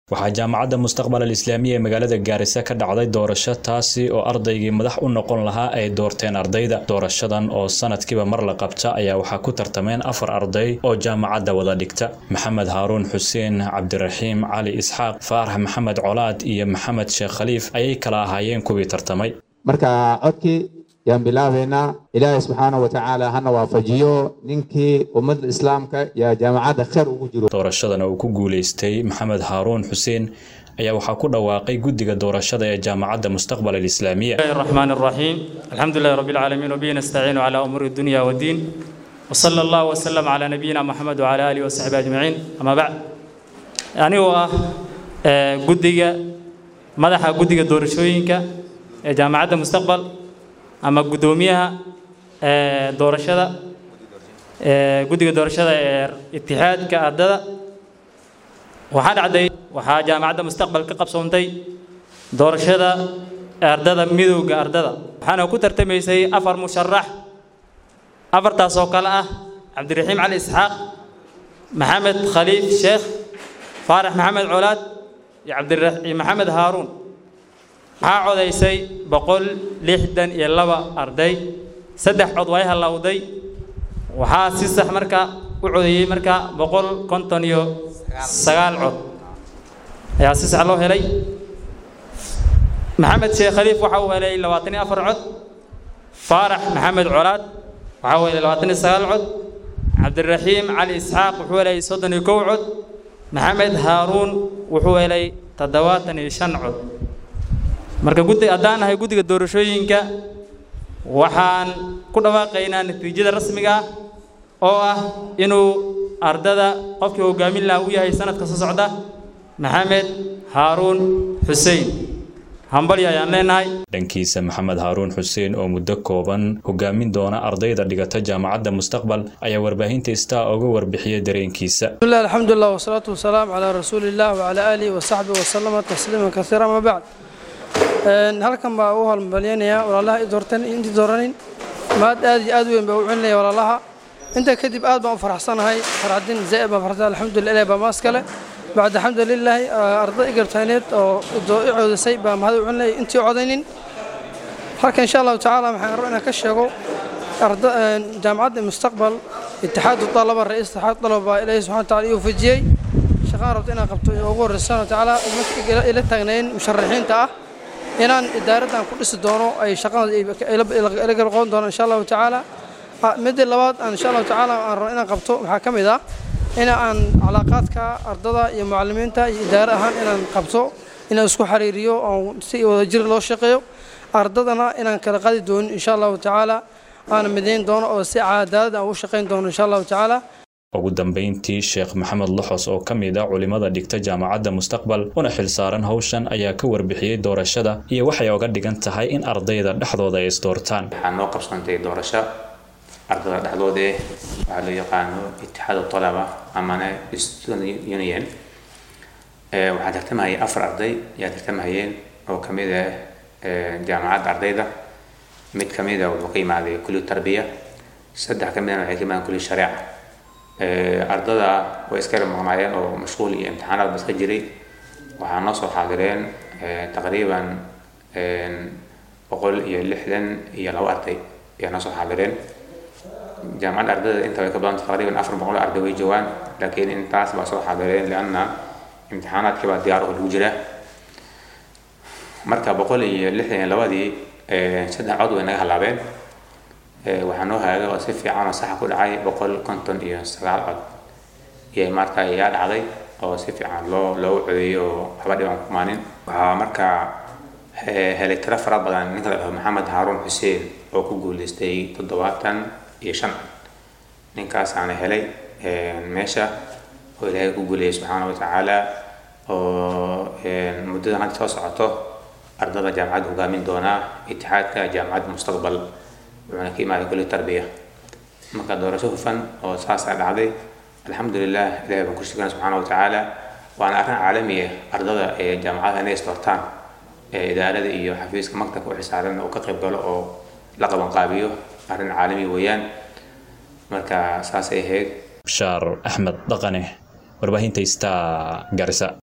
waxaa jaamacadda mustaqbal alislaamiya ee magaalada gaarisa ka dhacday doorasho taasi oo ardaygii madax u noqon lahaa ay doorteen ardayda doorashadan oo sanadkiiba mar la qabta ayaa waxaa ku tartameen afar arday oo jaamacadda wada dhigta maxamed haaruun xuseen cabdiraxiim cali isxaaq faarax maxamed colaad iyo maxamed sheekh khaliif ayay kala ahaayeen kuwii tartamay marka codkii yaan bilaabaynaa ilaahay subxaana wa tacaala hana waafajiyo ninkii ummadda islaamka yaa jaamacadda kheyr ugu jiro doorashadan uu ku guulaystay maxamed haaruun xuseen ayaa waxaa ku dhawaaqay guddiga doorashada ee jaamacadda mustaqbal alislaamiya الرحمن الرحيم الحمد لله رب العالمين وبه نستعين على أمور الدنيا والدين وصلى الله وسلم على نبينا محمد وعلى آله وصحبه أجمعين أما بعد يعني هو قدقة مدح قدقة دورشوينك جامعة مستقبل أما قدوميها دورشدة قدقة دورشدة اتحاد كأرددة waxaa dhacday waxaa jaamacadda mustaqbal ka qabsoontay doorashada ardada midowga ardada waxaana ku tartamaysay afar musharax afartaas oo kale ah cabdiraxiim cali isxaaq maxamed khaliif sheekh faarax maxamed colaad iyo cabdiraxiim maxamed haaruun waxaa codaysay boqol lixdan iyo laba arday saddex cod way hallowday waxaa si sax marka u codeeyey marka boqol konton iyo sagaal cod ayaa si sax loo helay maxamed sheekh khaliif waxa uu helay labaatan iyo afar cod faarax maxamed colaad waxa uu helay labaatan iyo sagaal cod cabdiraxiim cali isxaaq wuxuu helay soddon iyo kow cod maxamed haaruun wuxuu helay toddobaatan iyo shan cod marka guddi haddaan nahay guddiga doorashooyinka waxaan ku dhawaaqaynaa natiijada rasmiga ah oo ah inuu ardada qofkii hogaamin laha u yahay sanadka soo socda maxamed haaruun xuseen hambalyo ayaan leenahay dhankiisa maxamed haaruun xuseen oo muddo kooban hogaamin doona ardayda dhigata jaamacadda mustaqbal ayaa warbaahinta istaa uga warbixiyay dareenkiisa bismillah alxamdulilah wasalaatu wasalaamu calaa rasuuliillah wacalaa aalihi wasaxbihi wasalama tasliiman kasiira ama bacd halkan baa u halmalyanayaa walaalaha i doortan intii dooranin maad aad iyo aad weyn baa u celinaya walaalaha intaa kadib aad baan u faraxsanahay farxadin zaa'id baan farxsan alxamdulillah ilahi baa maas kale bacda alxamdulilaahi arday igartayneed oo i coodisay baa mahad u celinaya intii codaynin halka insha allahu tacaala waxaan rabaa inaan ka sheego jaamacadda mustaqbal itixaadu talaba ra-iis itixaad talaba baa ilaahi subxana wataala ii wafajiyey shaqaan rabto inaan qabto ugu horreysa subxana watacaala nimanka ila taagnayn musharaxiinta ah inaan idaaraddan ku dhisi doono ay shaqada ila galqoon doono insha allahu tacaala midda labaad aan insha allahu tacaala aan rabo inaan qabto waxaa ka mid ah in aan calaaqaadka ardada iyo mucalimiinta iyo idaare ahaan inaan qabto inaan isku xiriiriyo oo si wadajir loo shaqeeyo ardadana inaan kala qadi doonin insha allahu tacaala aan midayn doono oo si cadaalad aan ugu shaqayn doono insha allahu tacaala ugu dambeyntii sheekh maxamed loxos oo ka mid ah culimada dhigta jaamacadda mustaqbal una xilsaaran howshan ayaa ka warbixiyey doorashada iyo waxay oga dhigan tahay in ardayda dhexdooda ay isdoortaan waxaa noo qabsantay doorasho ardada dhexdooda eh waxaa loo yaqaano itixaad talaba amana student union waxaa tartamahayay afar arday ayaa tartamahayeen oo ka mid ah jaamacadda ardayda mid ka mid a wuxuu ka yimaaday kulli tarbiya saddex ka midana waxay ka yimaadeen kulli shareeca ardada way iska yar maqnaayeen oo mashquul iyo imtixaanaad ba iska jiray waxaa noo soo xaadireen taqriiban boqol iyo lixdan iyo labo arday ayaa noo soo xaadireen jaamacadda ardayda inta way ka badan taqriiban afar boqol arday way joogaan laakiin intaas baa soo xaadireen lianna imtixaanaadkii baa diyaar oo lagu jira marka boqol iyo lixdan iyo labadii saddex cod way naga halaabeen waxaa noo hagaagay oo si fiican oo saxa ku dhacay boqol konton iyo sagaal cod iyo marka ayaa dhacday oo si fiican loo loogu codeeyey oo waxba dhiban ku maanin waxaa markaa helay tiro fara badan ninka la dhaho maxamed haaruun xuseen oo ku guuleystay toddobaatan iyo shan cod ninkaasaana helay meesha oo ilaahay ku guuleeyay subxaana watacaala oo muddadan hadda soo socoto ardada jaamacadda hogaamin doonaa itixaadka jaamacadda mustaqbal wuxuuna ka imaaday kulli tarbiya marka doorasho hufan oo saasaa dhacday alxamdulilah ilahay baan ku shukana subxaana watacaala waana arrin caalami ah ardada ee jaamacadaha inay isdoortaan ee idaarada iyo xafiiska maktabka u xisaaran oo ka qayb galo oo la qabanqaabiyo arrin caalami weeyaan marka saasay ahayd bashaar axmed dhaqane warbaahinta star garisa